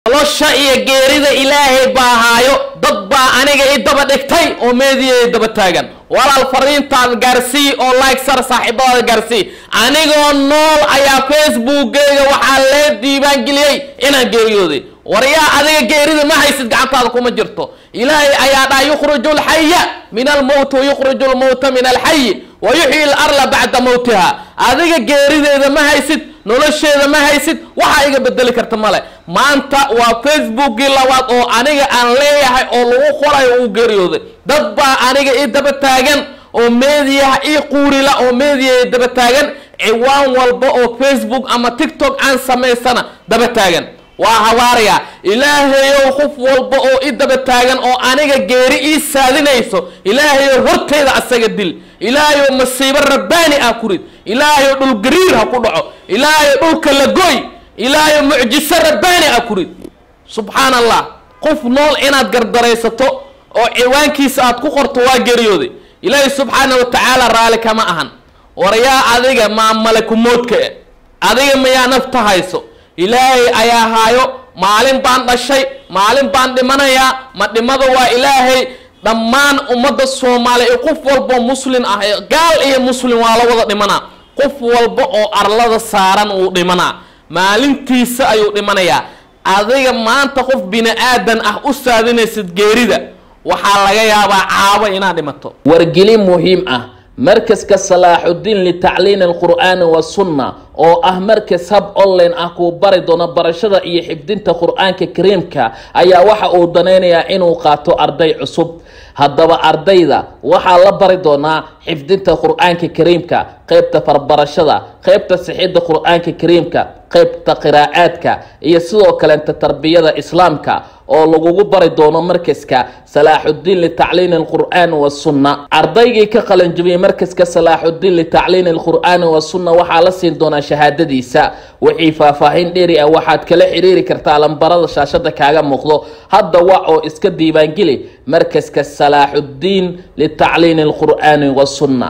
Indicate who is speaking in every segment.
Speaker 1: nolosha iyo geerida ilaahay baa haayo dad baa aniga i daba dhigtay oo meediya daba taagan walaal fariintaada gaarsii oo like sar saaxiibadaada gaarsii anigoo nool ayaa facebookgeyga waxaa lee diibaangeliyey inaan geeriyooday waryaa adiga geerida ma haysid gacantaada kuma jirto ilaahay ayaa dhaha yukhriju lxaya min almowti wayukhriju lmowta min alxayi wa yuxyi larla bacda mowtiha adiga geerideeda ma haysid nolosheeda ma haysid waxaa iga bedeli karta male maanta waa facebookii labaad oo aniga aan leeyahay oo lagu qorayo uu geeriyooday dad baa aniga i daba taagan oo meediyaha ii quurila oo meediyaha daba taagan ciwaan walba oo facebook ama tiktok aan samaysana daba taagan waa habaaraya ilaahayow qof walba oo i daba taagan oo aniga geeri ii saadinayso ilaahayow horteeda asaga dil ilaahayow masiibo rabbaani ah ku rid ilaahayow dhul gariir ha ku dhaco ilaahayow dhulka la goy ilaahayow mucjiso rabbaani ah ku rid subxaan allah qof nool inaad gardaraysato oo ciwaankiisa aad ku qorto waa geeriyooday ilaahay subxaana wa tacaala raali kama ahan waryaa adiga maa malakumoodka e adiga mayaa nafta hayso ilaahay ayaa haayo maalin baan dhashay maalin baan dhimanayaa ma dhimada waa ilaahay dhammaan ummadda soomaaliya iyo qof walba oo muslin ah gaal iyo muslim waa la wada dhimanaa qof walba oo arlada saaran uu dhimanaa maalintiisa ayuu dhimanayaa adiga maanta qof bini aadan ah u saadinaysid geerida waxaa laga yaabaa caabo inaad dhimato
Speaker 2: wargelin muhiim ah markaska salaaxudiin litacliin alqur'aani wasunna oo ah markas hab online ah kuu bari doono barashada iyo xifdinta qur-aanka kariimka ayaa waxa uu danaynayaa inuu qaato arday cusub haddaba ardayda waxaa la bari doonaa xifdinta qur-aanka kariimka qeybta farbarashada qeybta sixidda qur-aanka kariimka qeybta qiraa'aadka iyo sidoo kalenta tarbiyada islaamka oo lagugu bari doono markaska salaaxudiin litacliin alqur'aani wasunna ardaygii ka qalanjibiyey markaska salaaxudiin litacliin alqur'aani wasunna waxaa la siin doonaa shahaadadiisa wixii faahfaahin dheeri ah waxaad kala xiriiri kartaa lambarada shaashada kaaga muuqdo hadda wac oo iska diiwaangeli markaska salaaxudiin litacliin alqur'aani wasunna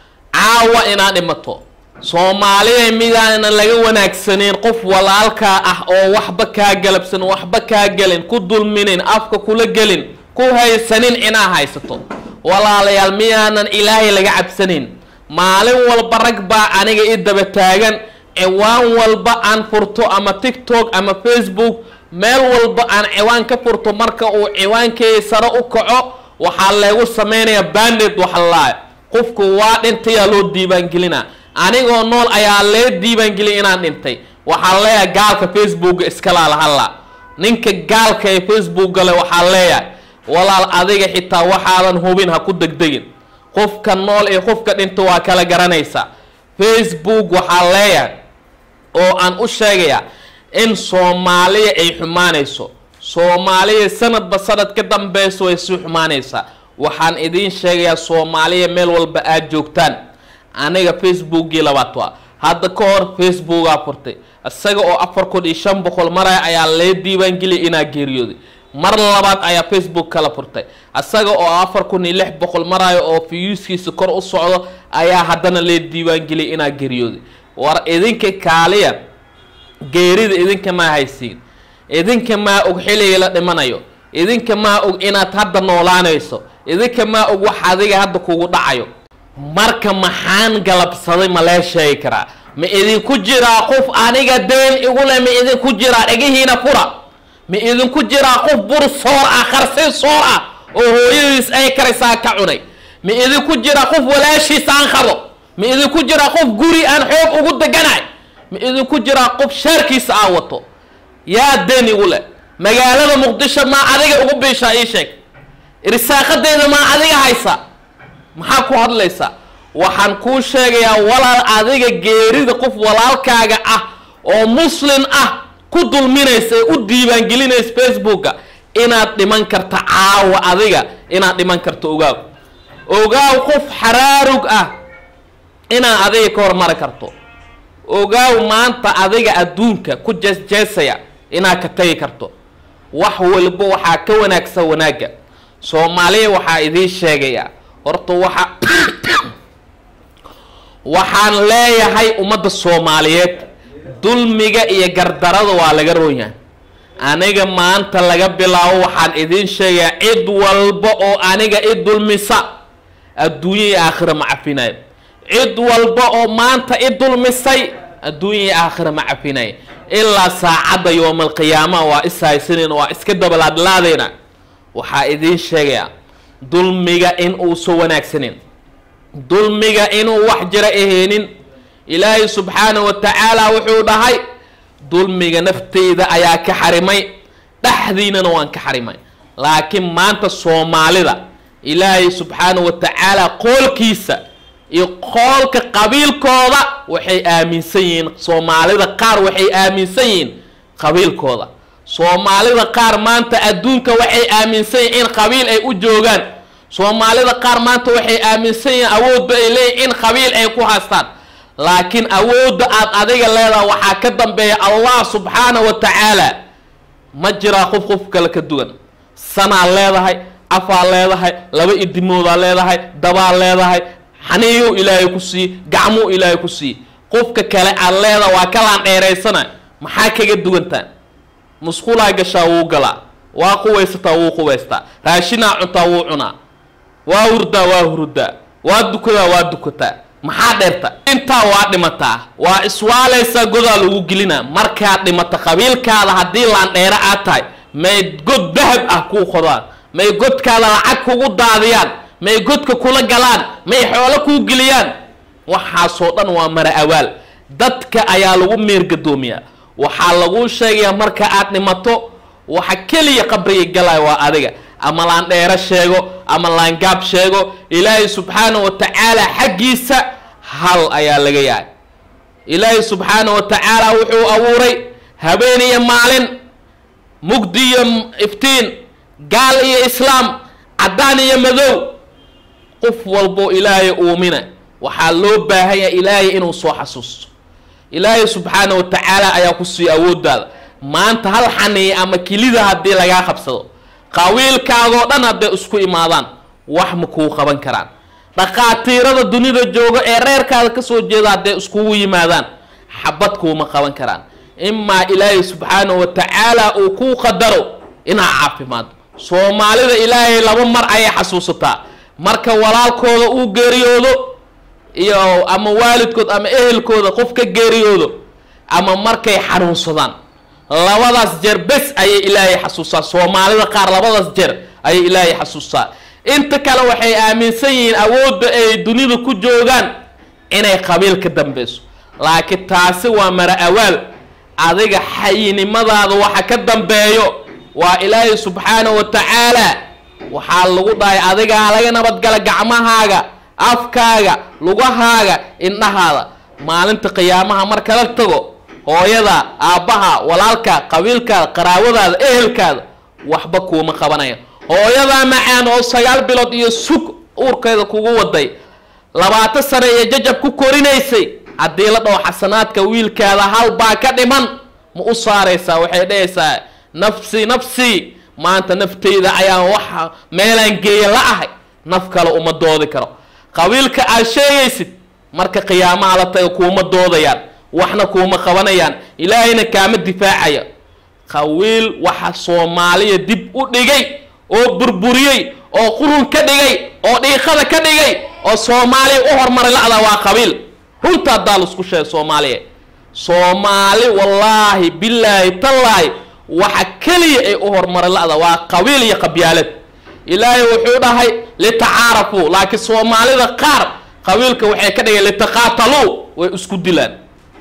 Speaker 1: caawa inaad dhimato soomaaliya midaanan laga wanaagsaneyn qof walaalkaa ah oo waxba kaa galabsan waxba kaa gelin ku dulminin afka kula gelin ku haysanin inaa haysato walaalayaal miyaanan ilaahay laga cabsanayn maalin walba rag baa aniga i daba taagan ciwaan walba aan furto ama tiktok ama facebook meel walba aan ciwaan ka furto marka uu ciwaankeeda sare u kaco waxaa leegu sameynaya banded waxalaay qofku waa dhintayaa loo diibaangelina anigoo nool ayaa lee diibaangeliya inaan dhintay waxaa leeyahay gaalka facebooka iskalaala halla ninka gaalka ee facebook gale waxaa leeyahay walaal adiga xitaa waxaadan hubin ha ku degdegin qofka nool ee qofka dhinta waa kala garanaysa facebook waxaa leeyahay oo aan u sheegaya in soomaaliya ay xumaanayso soomaaliya sanadba sanad ka dambeyso way sii xumaanaysaa waxaan idiin sheegayaa soomaaliya meel walba aada joogtaan aniga facebookgii labaad waa hadda ka hor facebookaa furtay isaga oo afar kun iyo shan boqol maraya ayaa lee diiwaangeliyay inaa geeriyooday mar labaad ayaa facebook kala furtay isaga oo afar kun iyo lix boqol maraayo oo fiyuuskiisa kor u socdo ayaa haddana lee diiwaangeliyay inaa geeriyooday war idinka kaaliya geerida idinka maa haysiin idinka maa og xilliga la dhimanayo idinka maa og inaad hadda noolaanayso idinka maa og wax adiga hadda kugu dhacayo marka maxaan galabsaday ma lee sheegi karaa ma idinku jiraa qof aniga deen igule ma idinku jiraa dhegihiina fura ma idinku jiraa qof bur soor ah qarsi soor ah oo hooyadiis ay karaysaa ka cunay ma idinku jiraa qof walaashiis aan qabo ma idinku jiraa qof guri aan xoog ugu deganay ma idinku jiraa qof shaarkiisa aan wato yaa deen igule magaalada muqdisho maa adiga ugu biishaa ii sheeg irsaaqadeeda maa adiga haysa maxaa ku hadlaysaa waxaan kuu sheegayaa walaal adiga geerida qof walaalkaaga ah oo muslin ah ku dulminaysa ee u diiwaangelinaysa facebooka inaad dhiman karta caawa adiga inaad dhiman karto ogaaw ogaaw qof xaraarug ah inaad adiga ka hormari karto ogaaw maanta adiga adduunka ku jeesjeesaya inaad ka tagi karto wax walba waxaa ka wanaagsan wanaagga soomaaliya waxaa idiin sheegayaa horta waxa waxaan leeyahay ummadda soomaaliyeed dulmiga iyo gardarada waa laga roonyahay aniga maanta laga bilaabo waxaan idiin sheegayaa cid walba oo aniga i dulmisa adduunya iyo aakhira ma cafinayo cid walba oo maanta i dulmisay adduunya iyo aakhira ma cafinayo ilaa saacadda yowmalqiyaama waa ishaysanayna waa iska dabalaadlaadayna waxaa idiin sheegayaa dulmiga in uusan wanaagsanin dulmiga inuu wax jira aheenin ilaahay subxaanahu wa tacaala wuxuu dhahay dulmiga nafteyda ayaa ka xarimay dhexdiinana waan ka xarimay laakiin maanta soomaalida ilaahay subxaanahu wa tacaala qoolkiisa iyo qoolka qabiilkooda waxay aaminsan yihiin soomaalida qaar waxay aaminsan yihiin qabiilkooda soomaalida qaar maanta adduunka waxay aaminsan yihiin in qabiil ay u joogaan soomaalida qaar maanta waxay aaminsan yihiin awoodba ay leeyihin in qabiil ay ku haystaan laakiin awoodda aada adiga leedaha waxaa ka dambeeya allah subxaana wa tacaala ma jiraa qof qof kale ka duwan sanaa leedahay afaa leedahay laba idimoodaa leedahay dabaa leedahay xaniiyuu ilaahay ku siiye gacmuu ilaahay ku siiye qofka kale aad leedaha waa kalaan dheeraysana maxaa kaga duwantaan musqulaa gashaa wuu galaa waa quwaysataa wuu quwaystaa raashinaa cuntaa wuu cunaa waa hurdaa waa hurdaa waa dukadaa waa dukataa maxaa dheerta intaa waa dhimataa waa iswaalaysaa godaa lagu gelinaa markaad dhimata qabiilkaada haddii laandheero aad tahay may god dahab ah kuu qodaan may godkaada lacag kugu daadiyaan may godka kula galaan may xoolo kuu geliyaan waxaasoo dhan waa mara awaal dadka ayaa lagu meergadoomiyaa waxaa laguu sheegayaa marka aad dhimato waxa keliya qabriga galaya waa adiga ama laandheero sheego ama laangaab sheego ilaahay subxaanahu wa tacaala xaggiisa hal ayaa laga yahay ilaahay subxaanahu wa tacaala wuxuu abuuray habeen iyo maalin mugdi iyo iftiin gaal iyo islaam caddaan iyo madow qof walbo ilaahay uumina waxaa loo baahan yahay ilaahay inuu soo xasuusto ilaahay subxaanahu wa tacaala ayaa ku siiya awooddaada maanta hal xaniya ama kilida haddii lagaa qabsado qawiilkaagoo dhan hadday isku imaadaan wax ma kuu qaban karaan dhaqaatiirada dunida jooga ee reerkaada kasoo jeeda hadday iskugu yimaadaan xabad kuuma qaban karaan imaa ilaahay subxaanahu wa tacaala uu kuu qadaro inaa caafimaado soomaalida ilaahay laba mar ayay xasuusataa marka walaalkooda uu geeriyoodo iyo ama waalidkood ama ehelkooda qof ka geeriyoodo ama markay xanuunsadaan labadaas jeer bes ayay ilaahay xasuustaa soomaalida qaar labadaas jeer ayay ilaahay xasuustaa inta kale waxay aaminsan yihiin awoodda ay dunida ku joogaan inay qabiil ka dambeyso laakiin taasi waa mara awaal adiga xayinimadaada waxa ka dambeeyo waa ilaahay subxaanahu wa tacaala waxaa lagu dhahay adigaa laga nabadgala gacmahaaga afkaaga lugahaaga indhahaada maalinta qiyaamaha marka la tago hooyada aabbaha walaalka qabiilkaada qaraawadaada ehelkaada waxba kuuma qabanaya hooyadaa macaan oo sagaal bilood iyo sug uurkeeda kugu waday labaatan sane iyo jajab ku korinaysay haddii la dhaho xasanaadka wiilkaada hal baa ka dhiman ma u saaraysaa waxay dhahaysaa nafsi nafsi maanta nafteyda ayaan waxa meelaan geeya la ahay naf kale uma doodi karo qabiilka aad sheegaysid marka qiyaamaha la taga kuuma doodayaan waxna kuuma qabanayaan ilaahayna kaama difaacaya qawiil waxa soomaaliya dib u dhigay oo burburiyey oo qurun ka dhigay oo dhiiqada ka dhigay oo soomaaliya u hormaray la-da waa qabiil runta haddaa laisku sheegay soomaaliya soomaali wallaahi bilaahi tallaahi waxa keliya ay u hormaray la-da waa qabiil iyo qabyaalad ilaahay wuxuu dhahay litacaarafuu laakiin soomaalida qaar qabiilka waxay ka dhigeen litaqaataluu way isku dilaan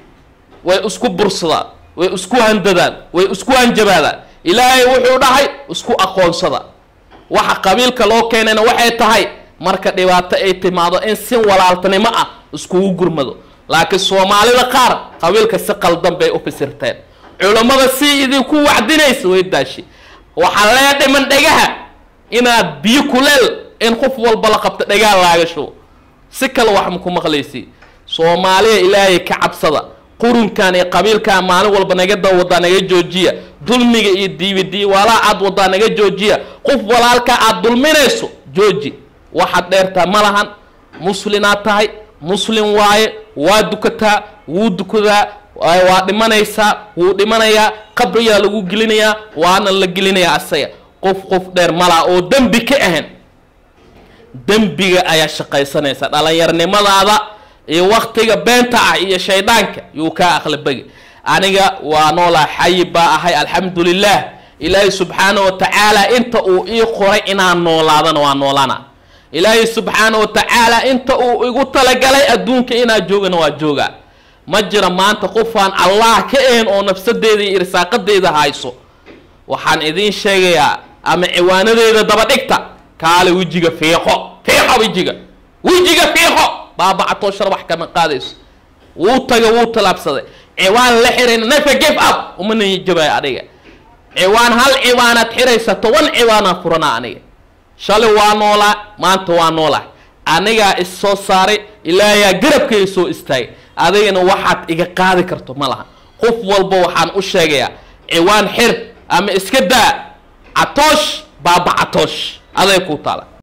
Speaker 1: way isku bursadaan way isku handadaan way isku hanjabaadaan ilaahay wuxuu dhahay isku aqoonsada waxa qabiilka loo keenayna waxay tahay marka dhibaato ay timaado in si walaaltanimo ah iskugu gurmado laakiin soomaalida qaar qabiilka si qaldan bay u fasirteen culammada si idinku wacdinaysa way daashi waxaa lee dhiman dhegaha inaad biyo kuleel in qof walba la qabto dhegaha laaga shubo si kale wax maku maqlaysi soomaaliya ilaahay ka cabsada qurunkan iyo qabiilkan maalin walba naga dawadaa naga joojiya dulmiga iyo diibidii walaa aad wadaa naga joojiya qof walaalka aad dulminayso jooji waxaad dheertaa ma lahan muslinaad tahay muslim waaye waa dukataa wuu dukadaa waa dhimanaysaa wuu dhimanayaa qabriyaa lagu gelinayaa waana la gelinayaa asaga qof qof dheer malaa oo dembi ka ahan dembiga ayaa shaqaysanaysa dhallinyarnimadaada iyo waktiga beenta ah iyo shayddaanka yuu kaa aqlabegi aniga waa noolaa xayi baa ahay alxamdulilah ilaahay subxaana wa tacaala inta uu ii qoray inaan noolaadana waa noolaana ilaahay subxaana wa tacaala inta uu igu talagalay adduunka inaa joogana waa joogaa ma jira maanta qofaan allah ka ahan oo nafsadeeda iyo irsaaqadeeda hayso waxaan idiin sheegayaa ama ciwaanadeeda daba dhigta kaale wejiga fiiqo fiiqo wejiga wejiga fiiqo baabacatoo shar wax kama qaadayso wuu taga wuu talaabsaday ciwaan la xirayna nafa give up uma niyajabaya adiga ciwaan hal ciwaanaad xiraysa toban ciwaanaa furanaa aniga shalay waa noolaa maanta waa noolaa anigaa is soo saaray ilaahayaa garabkay soo istaagay adigana waxaad iga qaadi karto ma laha qof walba waxaan u sheegayaa ciwaan xir ama iska daa catoosh baaba catoosh aday kuu taala